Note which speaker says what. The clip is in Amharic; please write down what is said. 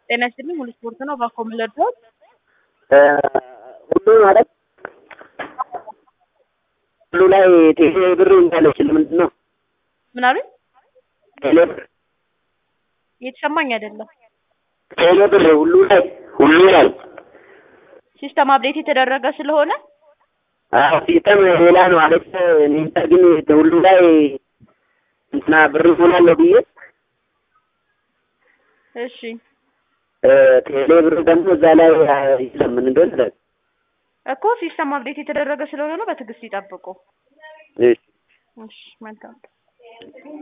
Speaker 1: ጤና ይስጥልኝ ሙሉ ስፖርት ነው። ባኮ ምለድሮት
Speaker 2: ሁሉ ማለት ሁሉ ላይ ቴሌ ብር እንዳለች ለምንድን ነው
Speaker 1: ምን አሉኝ?
Speaker 2: ቴሌ ብር
Speaker 1: እየተሰማኝ አይደለም።
Speaker 2: ቴሌ ብር ሁሉ ላይ ሁሉ ላይ
Speaker 1: ሲስተም አፕዴት የተደረገ ስለሆነ
Speaker 2: አዎ ሲስተም ሌላ ነው አለች። እኔ እንጃ ግን ሁሉ ላይ እንትና ብር ሆናለሁ ብዬ
Speaker 1: እሺ
Speaker 2: ቴሌ ብር ደግሞ እዛ ላይ የለም ምን እንደሆነ
Speaker 1: እኮ ሲስተም አፕዴት የተደረገ ስለሆነ ነው። በትዕግስት ይጠብቁ።
Speaker 2: እሺ
Speaker 1: እሺ መልካም